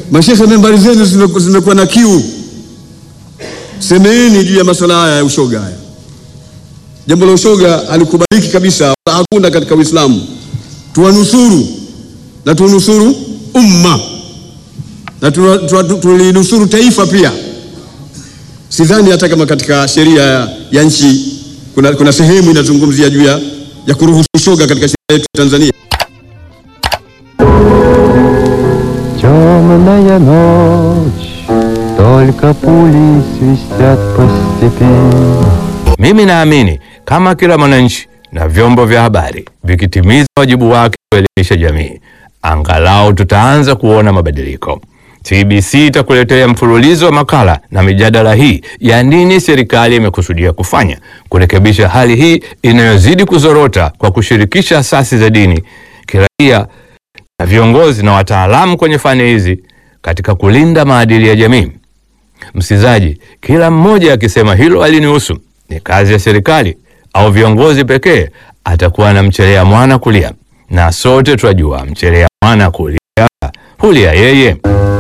Mashehe, membari zenu zimeku- zimekuwa na kiu, semeeni juu ya masuala haya ya ushoga haya. Jambo la ushoga halikubaliki kabisa, wala hakuna katika Uislamu. Tuwanusuru na tunusuru umma na tuna- tuna- tulinusuru taifa pia. Sidhani hata kama katika sheria ya, ya nchi kuna, kuna sehemu inazungumzia juu ya, ya kuruhusu ushoga katika sheria yetu ya Tanzania. Темная ночь, только пули свистят по степи. Mimi naamini kama kila mwananchi na vyombo vya habari vikitimiza wajibu wake kuelimisha jamii, angalau tutaanza kuona mabadiliko. TBC itakuletea mfululizo wa makala na mijadala hii ya nini serikali imekusudia kufanya kurekebisha hali hii inayozidi kuzorota kwa kushirikisha asasi za dini, kiraia na viongozi na wataalamu kwenye fani hizi katika kulinda maadili ya jamii. Msikizaji, kila mmoja akisema hilo alinihusu, ni kazi ya serikali au viongozi pekee, atakuwa anamchelea mwana kulia, na sote twajua mchelea mwana kulia hulia yeye.